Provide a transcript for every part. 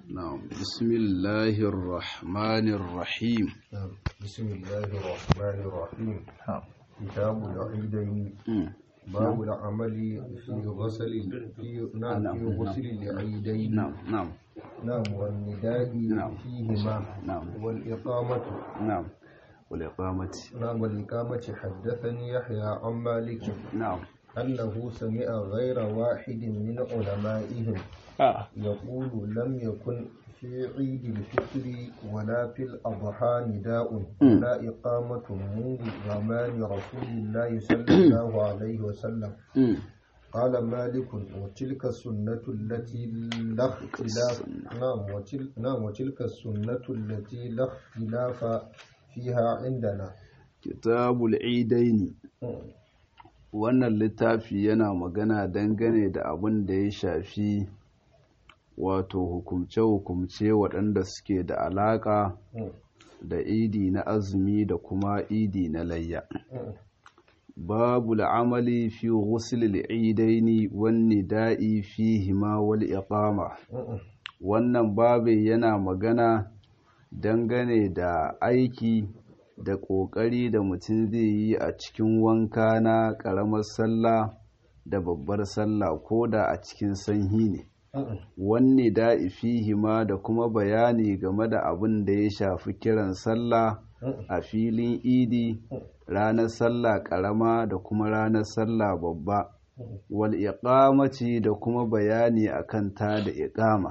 نعم بسم الله الرحمن الرحيم نعم. بسم الله الرحمن الرحيم كتاب العيدين مم. باب العمل في غسل في نعم نعم، في نعم. غسل العيدين نعم نعم نعم والنداء نعم. فيهما نعم. والإقامة نعم والإقامة نعم والإقامة حدثني يحيى عن مالك نعم أنه سمع غير واحد من علمائهم آه. يقول لم يكن في عيد الفطر ولا في الأضحى نداء مم. ولا إقامة منذ زمان رسول الله صلى الله عليه وسلم مم. قال مالك وتلك السنة التي لا اختلاف نعم وتل نعم وتلك السنة التي لا اختلاف فيها عندنا كتاب العيدين مم. wannan littafi yana magana dangane da abin da ya shafi wato hukumce-hukumce waɗanda suke da alaƙa مم. da idi na azumi da kuma idi na layya مم. babu al'amali fi ghuslil idaini wan nida'i fihima wal iqama مم. wannan babu yana magana dangane da aiki da ƙoƙari da mutum zai yi a cikin wanka na ƙaramar sallah da babbar sallah ko da a cikin sanyi ne مم. wanne da'i fihima da kuma bayani game da abin da ya shafi kiran sallah مم. a filin idi ranar sallah ƙarama da kuma ranar sallah babba مم. wal iqamati da kuma bayani akan ta da iqama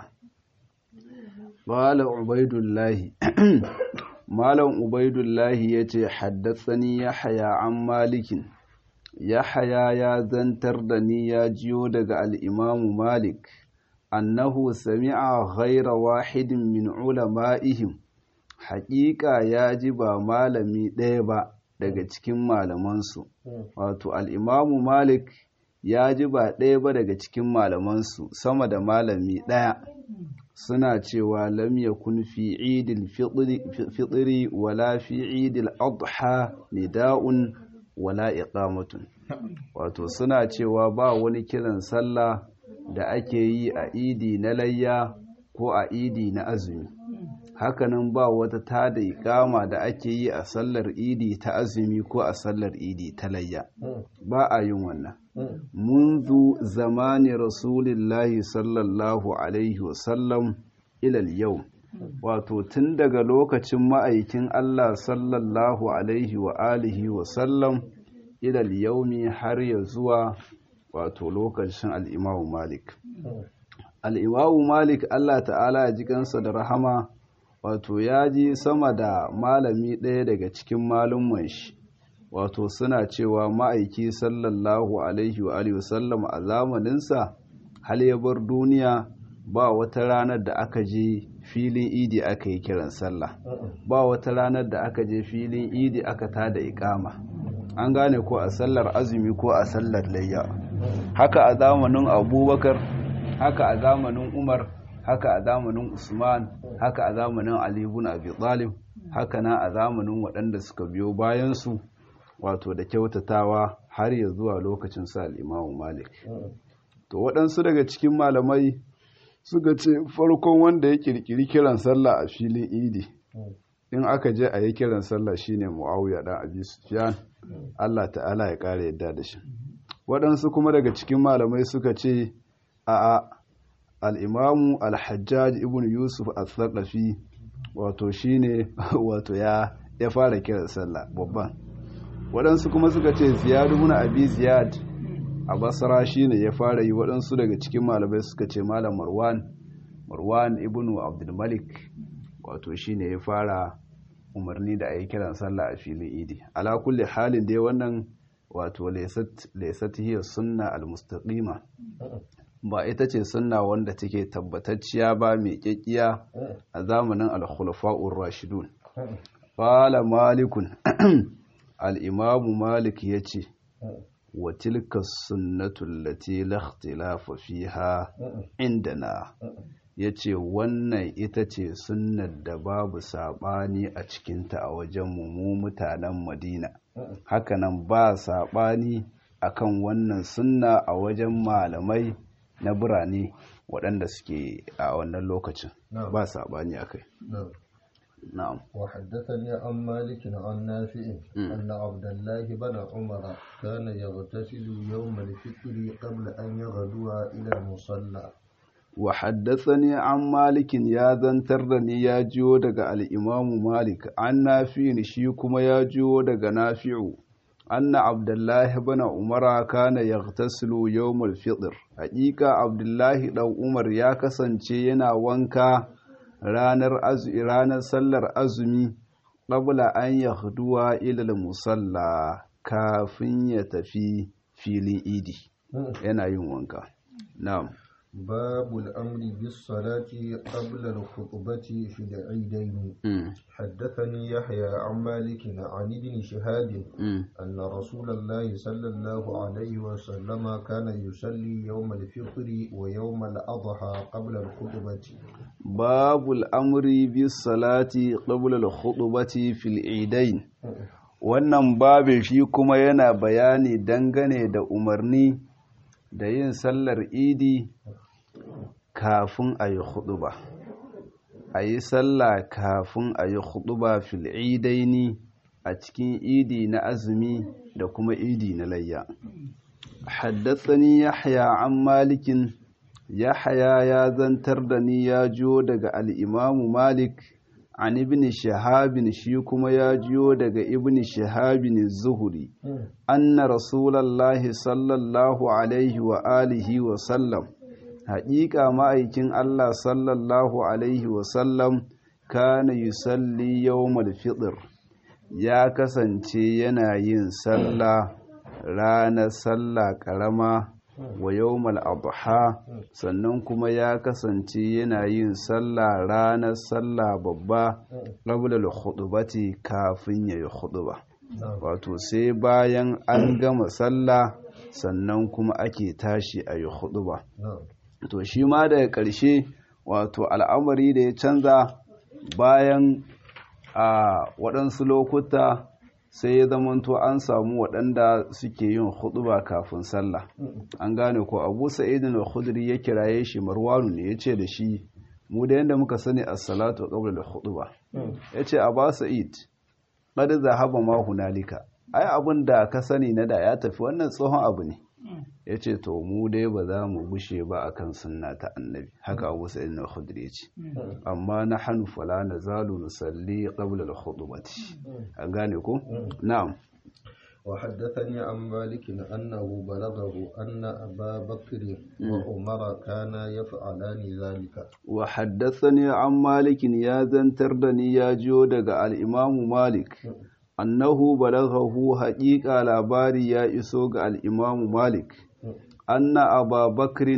qala ubaidullahi malam ubaidullahi yace haddathani yahya an malikin yahya ya zantar da ni ya jiyo daga al-imam malik annahu sami'a ghayra wahidin min ulama'ihim haƙiƙa ya ji ba malami ɗaya ba daga cikin malamansu مم. wato al'imamu malik ya ji ba ɗaya ba daga cikin malamansu sama da malami ɗaya suna cewa lam yakun fi idil fitri- fitri wala fi idil adha nida'un wala iqamatun wato suna cewa ba wani kiran sallah da ake yi a idi na layya ko a idi na azumi hakanan ba wata tada iqama da ake yi a sallar idi ta azumi ko a sallar idi ta layya مم. ba a yin wannan مم. منذ زمان رسول الله صلى الله عليه وسلم إلى اليوم wato tun daga lokacin ma'aikin Allah sallallahu alaihi wa alihi wa sallam ilal yaumi har ya zuwa wato lokacin al'imamu Malik. مم. Al'imamu Malik Allah ta'ala ya ji kansa da rahama wato ya ji sama da malami ɗaya daga cikin malumman shi wato suna cewa ma'aiki sallallahu alaihi wa alihi wasallam a zamaninsa hal ya bar duniya ba wata ranar da aka je filin idi aka yi kiran sallah مم. ba wata ranar da aka je filin idi aka tada ikama an gane ko a sallar azumi ko a sallar layya haka a zamanin abubakar haka a zamanin umar haka a zamanin usman haka a zamanin ali ibn abi talib haka na a zamanin waɗanda suka biyo bayansu wato da kyautatawa har ya zuwa lokacin sa al-imamu malik مم. to waɗansu daga cikin malamai suka ce farkon wanda ya kirkiri kiran sallah a filin idi مم. in aka je a yi kiran sallah shine muawiya dan abi sufyan Allah ta'ala ya kare yadda da shi waɗansu kuma daga cikin malamai suka ce a al-imamu al-hajjaj ibn yusuf al-thaqafi wato shine wato ya ya fara kiran sallah babban waɗansu kuma suka ce ziyad ibn abi ziyad a basra shine ya fara yi waɗansu daga cikin malamai suka ce malam marwan marwan ibn abdul malik wato shine ya fara umarni da a yi kiran sallah a filin idi ala kulli halin dai wannan wato laysat hiya sunna al-mustaqima ba ita ce sunna wanda take tabbatacciya ba mai kyakkiya a zamanin al-khulafa'ur rashidun مم. qala malikun al-imamu malik yace wa tilka sunnatu allati la ikhtilafa fiha مم. indana ya ce wannan ita ce sunnar da babu saɓani a cikinta a wajen mu mutanen madina hakanan ba saɓani akan wannan sunna a wajen malamai na birane waɗanda suke a wannan lokacin نعم ba saɓani a kai نعم na'am وحدثني عن مالك عن نافع مم. أن عبد الله بن عمر كان يغتسل يوم الفطر قبل أن يغدو إلى المصلى wa haddathani an malikin ya zantar da ni ya jiyo daga al'imamu malik an nafi'in shi kuma ya jiyo daga nafi'u anna abdullahi bana umara kana yaghtasilu yawmul fitr haƙiƙa abdullahi dan umar ya kasance yana wanka ranar azumi ranar sallar azumi qabla an yahduwa ila musalla kafin ya tafi filin idi yana yin wanka na'am باب الأمر بالصلاة قبل الخطبة في العيدين Mm, حدثني يحيى عن مالك عن ابن شهاب mm. أن رسول الله صلى الله عليه وسلم كان يصلي يوم الفطر ويوم الأضحى قبل الخطبة babul amri bis salati qabla al-khutbati fil idain wannan babin shi kuma yana bayani dangane da umarni da yin sallar idi kafin a yi khutba a yi sallah kafin a yi khutba fil idaini a cikin idi na azumi da kuma idi na layya haddathani yahya an malikin Yahaya ya zantar da ni ya jiyo daga al'imamu Malik, an ibn Shahabin shi kuma ya jiyo daga ibn Shahabin Zuhuri, anna Rasulallahi sallallahu Alaihi wa alihi wa sallam, haƙiƙa ma'aikin Allah sallallahu Alaihi wa sallam kana yusalli yawmal fitr ya kasance yana yin sallah ranar sallah ƙarama wa yawmal adha sannan kuma ya kasance yana yin sallah ranar sallah babba qabla al-khutbati kafin yayi khutba wato sai bayan an gama sallah sannan kuma ake tashi a yi khutba to shi ma daga ƙarshe wato al'amari da ya canza bayan a waɗansu lokuta sai ya zamanto an samu waɗanda suke yin huɗuba kafin sallah an gane ko abu sa'idin al-khudri ya kiraye shi marwanu ne ya ce da shi mu da yadda muka sani as-salatu qabla al-khutba ya ce a ba sa'id qad zahaba ma hunalika ai abin da ka sani na da ya tafi wannan tsohon abu ne ya ce to mu dai ba za mu gushe ba akan sunna ta annabi haka abu sa'id al-khudri ya ce amma na hannu fala na zalu nusalli qabla al-khutbati an gane ko na'am وحدثني عن مالك أنه بلغه أن أبا بكر وعمر كانا يفعلان ذلك وحدثني عن مالك يا زنتردني يا جودك الإمام مالك أنه بلغه حقيقة لاباري يا إسوق الإمام مالك أن أبا بكر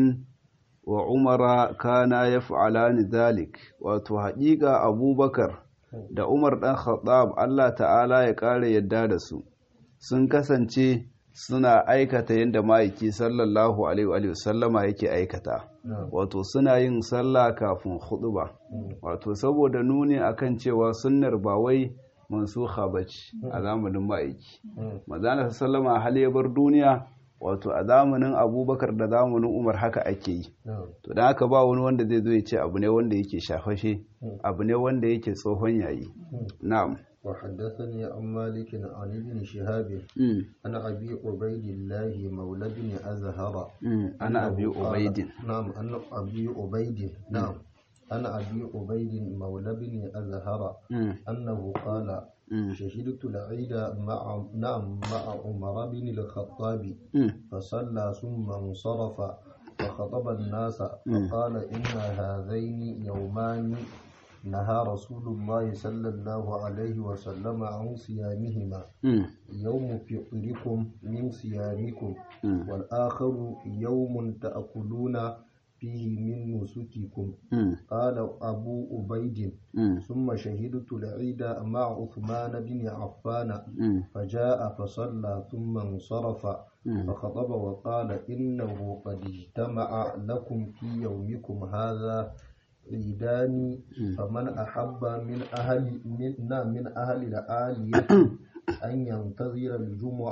وعمر كانا يفعلان ذلك وتو حقيقة أبو بكر da Umar ɗan Khattab Allah ta'ala ya ƙara yadda da su sun kasance suna aikata yadda ma'aiki sallallahu alaihi wasallama yake aikata wato suna yin sallah kafin ba. wato saboda nuni akan cewa sunnar ba wai mansuha bace a zamanin ma'aiki mazana sallama hal ya bar duniya wato a zamanin abubakar da zamanin umar haka ake yi to da haka ba wani wanda zai zo ya ce abu ne wanda yake shafashe abu ne wanda yake tsohon yayi na'am وحدثني عن مالك عن ابن شهاب عن ابي عبيد الله مولى بن ازهر انا ابي عبيد نعم انا ابي عبيد نعم انا ابي عبيد مولى بن ازهر انه قال شهدت العيد مع نعم مع عمر بن الخطاب فصلى ثم انصرف فخطب الناس فقال ان هذين يومان نهى رسول الله صلى الله عليه وسلم عن صيامهما يوم فطركم من صيامكم والآخر يوم تأكلون فيه من نسككم قال أبو عبيد ثم شهدت العيد مع عثمان بن عفان فجاء فصلى ثم انصرف فخطب وقال إنه قد اجتمع لكم في يومكم هذا عيدان فمن أحب من أهل من, من أهل العالية أن ينتظر الجمعة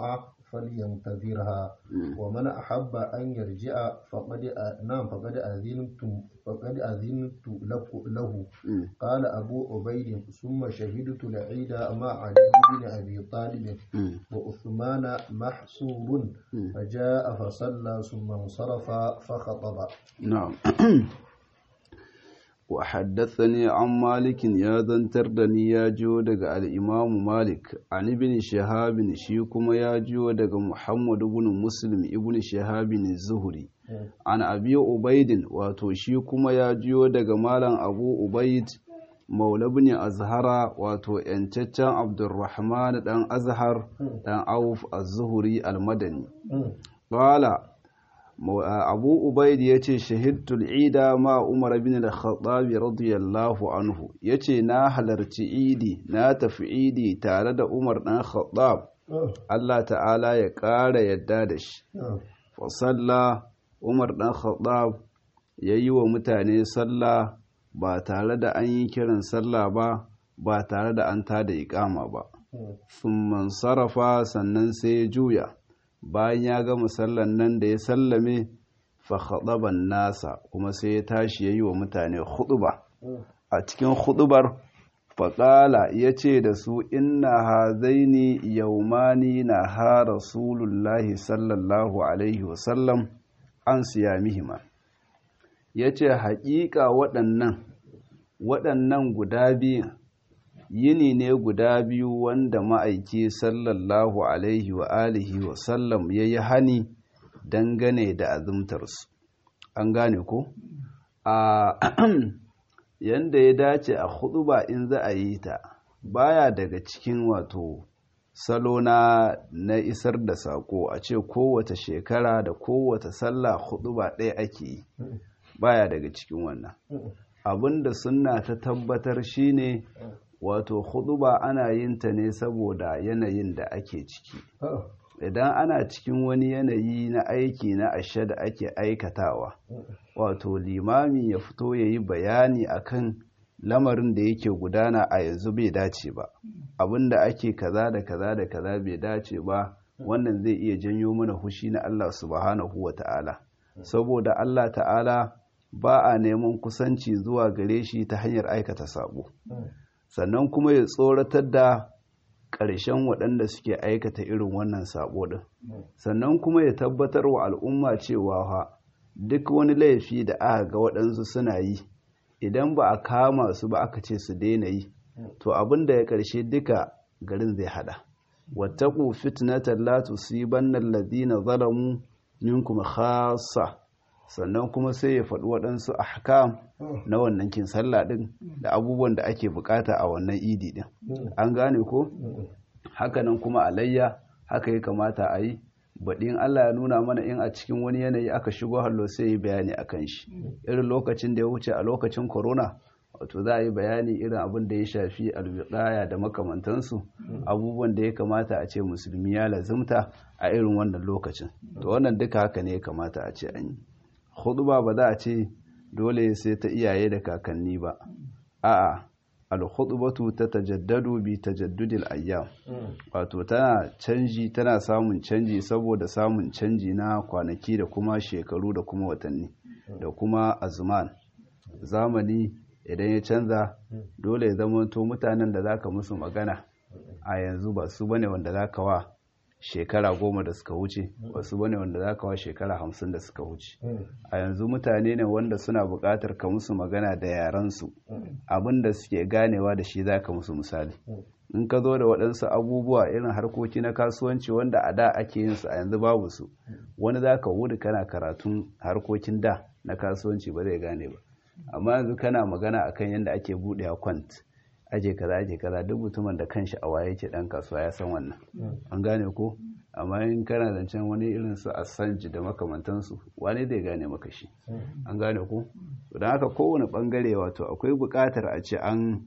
فلينتظرها ومن أحب أن يرجع فقد نعم فقد أذنت فقد أذنت له قال أبو عبيد ثم شهدت العيد مع علي بن أبي طالب وعثمان محصور فجاء فصلى ثم انصرف فخطب نعم وحدثني عن مالك يا ذنتر دني يا جو دغ الامام مالك عن ابن شهاب شي كما يا جو دغ محمد بن مسلم ابن شهاب الزهري عن ابي عبيد واتو شي كما يا جو دغ مالن ابو عبيد maula bin azhara wato yancaccen abdurrahman dan azhar dan auf az-zuhri al-madani qala abu ubaid ya ce shahidtul ida ma umar bin al-khattab radiyallahu anhu ya ce na halarci idi na tafi idi tare da umar dan khattab Allah ta'ala ya ƙara yadda da shi fasalla umar dan khattab ya yi wa mutane sallah ba tare da an yi kiran sallah ba ba tare da an tada iƙama ba sun sarrafa sannan sai ya juya bayan ya gama sallan nan da ya sallame fa khadaban nasa kuma sai ya tashi yayi wa mutane khutba a cikin khutbar faƙala ya ce da su inna hazaini yaumani na ha rasulullahi sallallahu alaihi wasallam an siyamihima ya ce haƙiƙa waɗannan waɗannan guda biyu yini ne guda biyu wanda ma'aiki sallallahu alaihi wa alihi wa sallam ya yi hani dangane da azumtarsu an gane ko a yanda ya dace a hudu ba in za a yi ta baya daga cikin wato salo na na isar da sako a ce kowace shekara da kowace sallah hudu ba ɗaya ake yi baya daga cikin wannan abinda sunna ta tabbatar shine wato huduba ana yin ta ne saboda yanayin da ake ciki idan ana cikin wani yanayi na aiki na ashe da ake aikatawa wato limami ya fito ya yi bayani akan lamarin da yake gudana a yanzu bai dace ba abinda ake kaza da kaza da kaza bai dace ba wannan zai iya janyo mana hushi na Allah subhanahu wa ta'ala saboda Allah ta'ala ba a neman kusanci zuwa gare shi ta hanyar aikata sabo sannan kuma ya tsoratar da ƙarshen waɗanda suke aikata irin wannan sabo ɗin sannan kuma ya tabbatar wa al'umma cewa ha duk wani laifi da aka ga waɗansu suna yi idan ba a kama su ba aka ce su daina yi to abin da ya ƙarshe duka garin zai hada wattaku fitnatan la tusibanna alladhina zalamu minkum khassa sannan kuma sai ya faɗi waɗansu ahkam na wannan kin sallah ɗin da abubuwan da ake bukata a wannan idi ɗin an gane ko hakanan kuma alayya haka ya kamata a yi baɗin Allah ya nuna mana in a cikin wani yanayi aka shigo hallo sai yi bayani a kan shi irin lokacin da ya wuce a lokacin corona wato za a yi bayani irin abin da ya shafi alwiƙaya da makamantansu abubuwan da ya kamata a ce musulmi ya lazimta a irin wannan lokacin to wannan duka haka ne ya kamata a ce an yi huduba ba za a ce dole sai ta iyaye da kakanni ba a'a al-khutbatu ta tajaddadu bi tajaddudil ayyam wato tana canji tana samun canji saboda samun canji na kwanaki da kuma shekaru da kuma watanni da kuma azman zamani idan ya canza dole ya zamanto mutanen da zaka musu magana a yanzu ba su bane wanda zaka wa shekara goma da suka wuce wasu bane wanda za ka wa shekara hamsin da suka wuce a yanzu mutane ne wanda suna buƙatar ka musu magana da yarensu abin da suke ganewa da shi za ka musu misali in ka zo da waɗansu abubuwa irin harkoki na kasuwanci wanda a da ake yin su a yanzu babu su wani za ka wuri kana karatun harkokin da na kasuwanci ba zai gane ba amma yanzu kana magana akan yadda ake buɗe kwant aje kaza aje kaza duk mutumin da kanshi a waye yake dan kasuwa ya san wannan an gane ko amma in kana zancen wani irin su asanji da makamantansu wani zai gane maka shi an gane ko don haka kowane bangare wato akwai buƙatar a ce an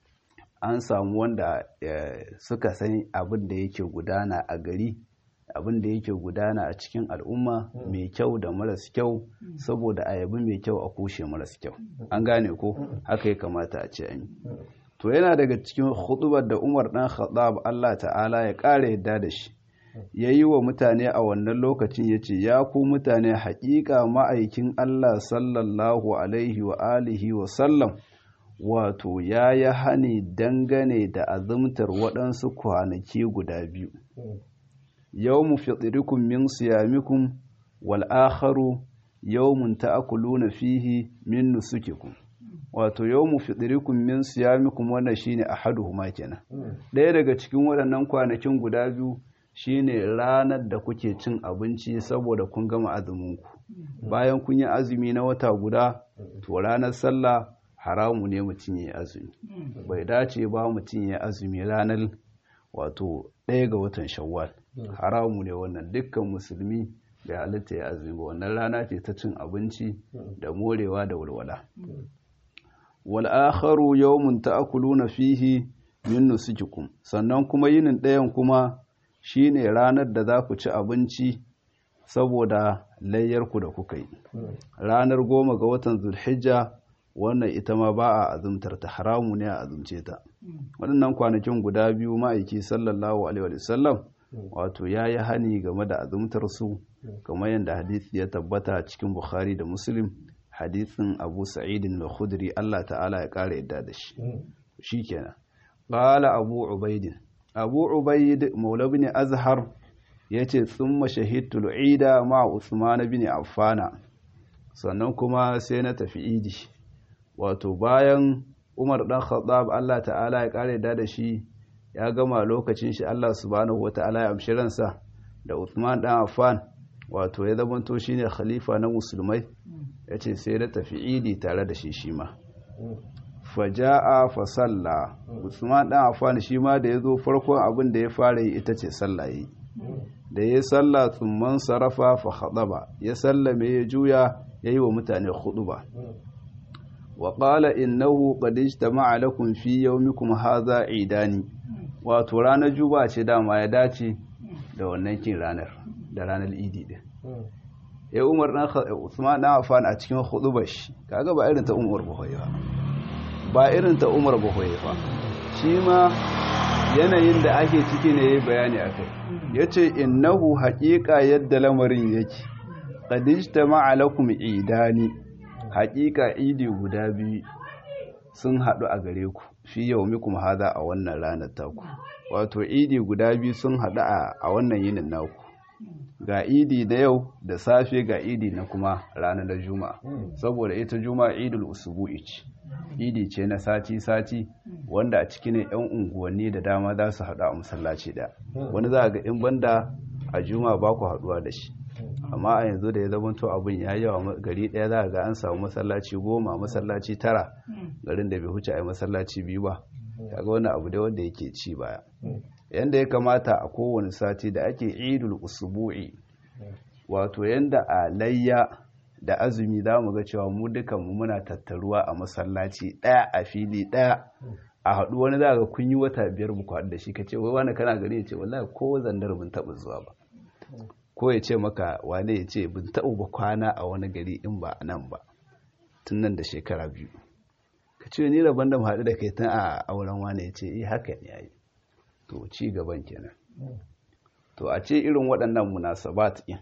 an samu wanda suka san abin da yake gudana a gari abin da yake gudana a cikin al'umma mai kyau da maras kyau saboda a yabi mai kyau a kushe maras kyau an gane ko haka ya kamata a ce an yi to yana daga cikin hudubar da Umar dan Khattab Allah ta'ala ya ƙara yadda da shi ya yi wa mutane a wannan lokacin ya ce ya ku mutane haƙiƙa ma'aikin Allah sallallahu alaihi wa alihi wa sallam wato ya yi hani dangane da azumtar waɗansu kwanaki guda biyu yau mu fitirikun min siyamikun wal akharu yawmun ta'kuluna fihi min nusukikum wato yawmu fitrikum min siyamikum wannan shine ahaduhuma kenan ɗaya daga cikin waɗannan kwanakin guda biyu shine ranar da kuke cin abinci saboda kun gama azuminku bayan kun yi azumi na wata guda to ranar sallah haramu ne mutum ya azumi bai dace ba mutum ya azumi ranar wato ɗaya ga watan shawwal haramu ne wannan dukkan musulmi bai halitta ya azumi ba wannan rana ce ta cin abinci da morewa da walwala wal akharu yawmun ta'kuluna fihi min nusukikum sannan kuma yinin ɗayan kuma shine ranar da za ku ci abinci saboda layyarku da kuka yi ranar goma ga watan zulhijja wannan ita ma ba a azumtar ta haramu ne a azumce ta waɗannan kwanakin guda biyu ma'aiki sallallahu alaihi wa sallam wato ya yi hani game da azumtar su kamar yadda hadisi ya tabbata cikin bukhari da muslim hadisin abu sa'idin da khudri allah ta'ala ya ƙara yadda da shi shi kenan ƙala abu ubaidin abu ubaid maula bin azhar ya ce tsumma shahidtul ida ma usman bin affana sannan kuma sai na tafi idi wato bayan umar dan khattab allah ta'ala ya ƙara yadda da shi ya gama lokacin shi allah subhanahu wa ta'ala ya amshi ransa da usman dan affan wato ya zamanto shine khalifa na musulmai ya ce sai na tafi idi tare da shi shi ma faja'a fa salla usman dan affan shi ma da ya zo farkon abin da ya fara yi ita ce sallah yi da ya salla tsumman sarafa fa khadaba ya sallame ya juya ya yi wa mutane khutuba wa qala innahu qad ijtama'a lakum fi yawmikum hadha idani wato ranar juba ce dama ya dace da wannan kin ranar da ranar idi din ya umar dan usman dan affan a cikin khutubar shi kaga ba irin ta umar buhoye ba ba irin ta umar buhoye ba shi ma yanayin da ake ciki ne yayi bayani akai yace innahu haqiqa yadda lamarin yake qad ijtama'a lakum idani haqiqa idi guda biyu sun hadu a gare ku fi yaumikum hada a wannan ranar taku wato idi guda biyu sun hadu a wannan yinin naku ga idi da yau da safe ga idi na kuma ranar da juma'a saboda ita juma'a idul usubu'i ce idi ce na sati-sati wanda a ciki ne yan unguwanni da dama za su haɗu a masallaci da wani za a ga in banda a juma'a ba ku haɗuwa da shi amma a yanzu da ya zama to abin ya yawa gari ɗaya za a ga an samu masallaci goma masallaci tara garin da bai huce a yi masallaci biyu ba kaga wani abu da wanda yake ci baya yanda ya kamata a kowane sati da ake idul usbu'i wato yanda a layya da azumi za mu ga cewa mu dukanmu muna tattaruwa a masallaci ɗaya a fili ɗaya a haɗu wani za ga kun yi wata biyar mu haɗu da shi ka ce wai wani kana gari ya ce wallahi ko zandar bin taɓa zuwa ba ko ya ce maka wane ya ce bin taɓa ba kwana a wani gari in ba a nan ba tun nan da shekara biyu ka ce ni rabon da mu haɗu da kai tun a auren wane ya ce eh haka ne yayi to ci gaban kenan to a ce irin waɗannan munasabat ɗin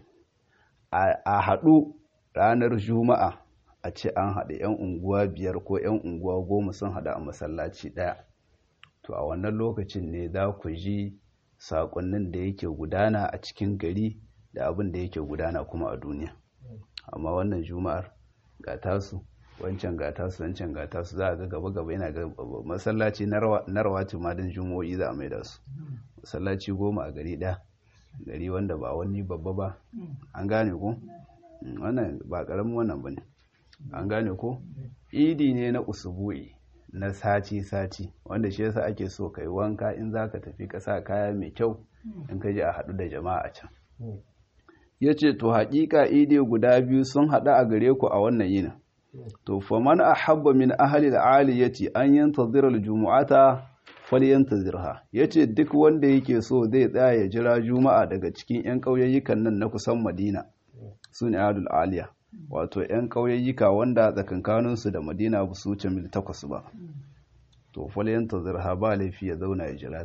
a haɗu ranar juma'a a ce an haɗu 'yan unguwa biyar ko 'yan unguwa goma sun haɗu a masallaci ɗaya to a wannan lokacin ne za ku ji saƙonnin da yake gudana a cikin gari da abin da yake gudana kuma a duniya amma wannan juma'ar ga tasu wancan ga tasu wancan ga tasu za a ga gaba gaba yana ga masallaci na rawati ma don jumo'i za a mai da su masallaci goma a gari ɗaya gari wanda ba wani babba ba an gane ko wannan ba karamin wannan bane an gane ko idi ne na usubu'i na sati sati wanda shi yasa ake so kai wanka in zaka tafi ka sa kaya mai kyau in ka je a haɗu da jama'a a can yace to haƙiƙa idi guda biyu sun haɗu a gare ku a wannan yinin to faman ahabba min ahli al-aliyati an yantazira al-jumu'ata falyantazirha yace duk wanda yake so zai tsaya ya jira juma'a daga cikin yan ƙauyayyukan nan na kusan madina su ne adul aliya wato 'yan ƙauyayyuka wanda tsakankaninsu da madina ba su wuce mil takwas ba to falyan ta zirha ba laifi ya zauna ya jira ta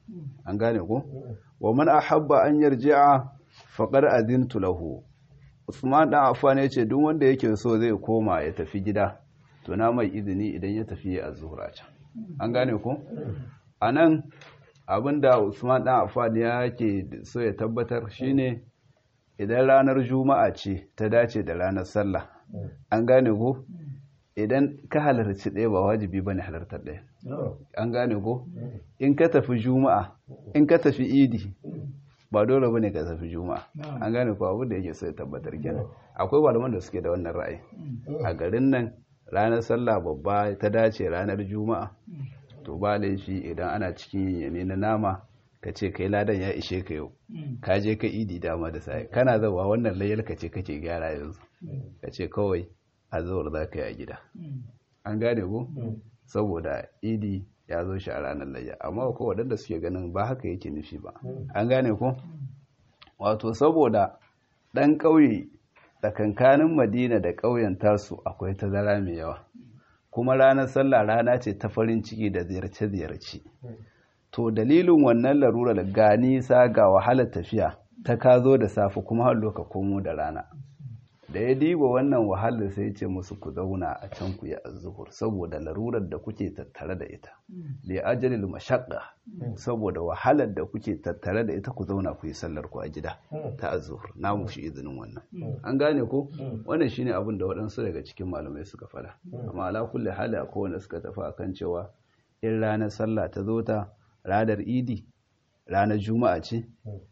an gane ko wa man ahabba an yarji'a faqad adintu lahu Usman dan Affan ya ce duk wanda yake so zai koma ya tafi gida to na mai izini idan ya tafi a zuhra can an gane ko anan abinda Usman dan Affan yake so ya tabbatar shine idan ranar juma'a ce ta dace da ranar sallah an gane ko idan ka halarci ɗaya ba wajibi bane halartar ɗaya an gane ko in ka tafi juma'a in ka tafi idi ba dole bane ka tafi juma'a an gane ko abu da yake so ya tabbatar kenan akwai malaman da suke da wannan ra'ayi a garin nan ranar sallah babba ta dace ranar juma'a to ba laifi idan ana cikin yane na nama ka ce kai ladan ya ishe ka yau ka je ka idi dama da sai kana zawa wannan layar ka ce kake gyara yanzu ka ce kawai azuwar za ka yi a gida an gane ko saboda idi ya zo shi a ranar layya amma ko waɗanda suke ganin ba haka yake nufi ba an gane ko wato saboda ɗan ƙauye tsakankanin madina da ƙauyen tasu akwai tazara mai yawa kuma ranar sallah rana ce ta farin ciki da ziyarce-ziyarce to dalilin wannan larurar ga nisa ga wahalar tafiya ta ka zo da safe kuma har ka komo da rana da ya diba wannan wahalar sai ce musu ku zauna a can ku yi azzuhur saboda larurar da kuke tattare da ita li ajalil mashaqqa saboda wahalar da kuke tattare da ita ku zauna ku yi sallar ku a gida ta azzuhur na mu shi izinin wannan an gane ko wannan shine abin da waɗansu daga cikin malamai suka fada amma ala kulli hali akwai wanda suka tafi akan cewa in ranar sallah ta zo ta ranar idi ranar juma'a ce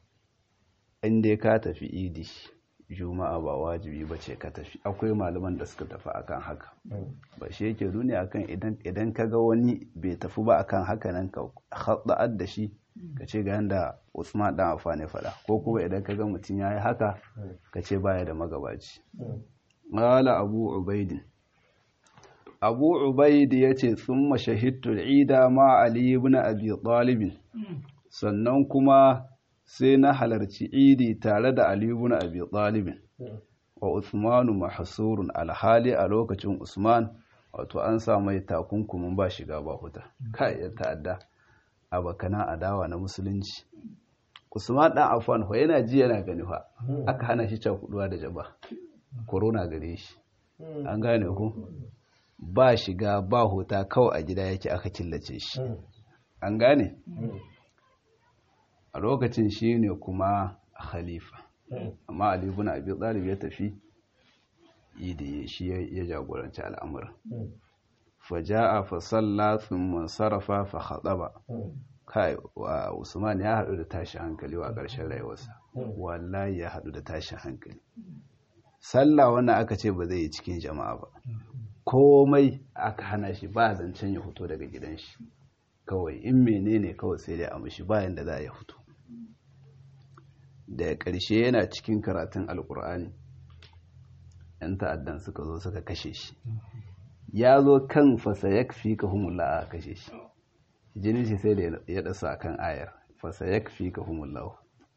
in dai ka tafi idi juma'a ba wajibi ba ce ka tafi akwai malaman da suka tafi akan haka ba shi yake nuni akan idan ka ga wani bai tafi ba akan haka nan ka haɗa'ad da shi ka ce ga yanda usman dan afane faɗa ko kuma idan ka ga mutum ya yi haka ka ce baya da magabaci ƙala abu ubaidin abu ubaidi ya ce sun mashahittu ida ma ali ibn abi talibin sannan kuma sai na halarci idi tare da Ali ibn Abi Talib wa Usmanu mahsurun alhali a lokacin Usman wato an sa mai takunkumin ba shiga ba huta kai ya ta'adda abakana adawa na musulunci Usman dan Affan ho yana ji yana gani fa aka hana shi cakuduwa da jaba corona gare shi an gane ku ba shiga ba huta kawai a gida yake aka killace shi an gane a lokacin shi ne kuma khalifa amma Ali ibn Abi Talib ya tafi idi shi ya jagoranci al'amuran faja'a fa salla thumma sarafa fa khataba kai wa Usman ya hadu da tashi hankali wa ƙarshen rayuwarsa wallahi ya hadu da tashi hankali sallah wannan aka ce ba zai yi cikin jama'a ba komai aka hana shi ba zancen ya fito daga gidan shi kawai in menene kawai sai dai a mushi bayan da za ya fito da ƙarshe yana cikin karatun alkur'ani yan ta'addan suka zo suka kashe shi ya zo kan fasa ya fi ka humulla a kashe shi jinin shi sai da ya ɗasa kan ayar fasa ya fi ka humulla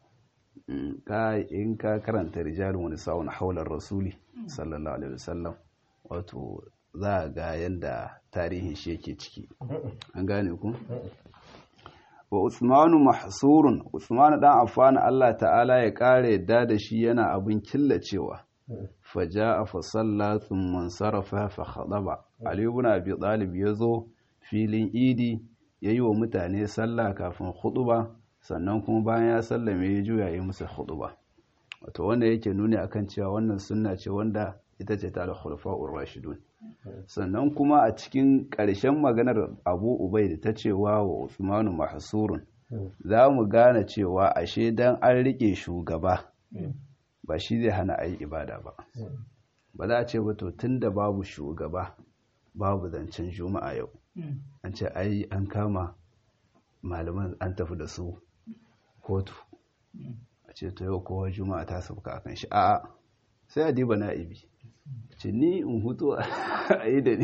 in ka karanta rijalin wani sa'un haular rasuli sallallahu alaihi wasallam wato za a ga yadda tarihin shi yake ciki an gane ku wa usmanu mahsurun usmanu dan affana Allah ta'ala ya kare yadda da shi yana abin killacewa faja'a fa salla thumma sarafa fa khadaba ali ibn abi talib yazo filin idi yayi wa mutane sallah kafin khutba sannan kuma bayan ya sallame ya juya yi musu khutba wato wanda yake nuni akan cewa wannan sunna ce wanda ita ce ta al-khulafa'ur rashidun sannan kuma a cikin ƙarshen maganar abu ubai da ta cewa wa usmanu mahsurun za mu gane cewa ashe dan an riƙe shugaba ba shi zai hana a yi ibada ba ba za a ce ba to tun da babu shugaba babu zancen juma'a yau an ce ai an kama malaman an tafi da su kotu a ce to yau kowa juma'a ta sauka akan shi a'a sai a diba na'ibi ce ni in hutu a yi da ni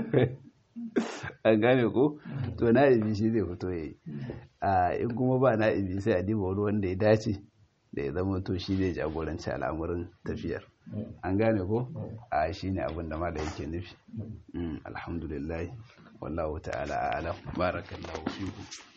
an gane ko to na'ibi shi zai fito ya yi a in kuma ba na'ibi sai a diba wani wanda ya dace da ya zama to shi zai jagoranci al'amurin tafiyar an gane ko a shi ne abin da mala yake nufi alhamdulillah wallahu ta'ala a'lam barakallahu fiku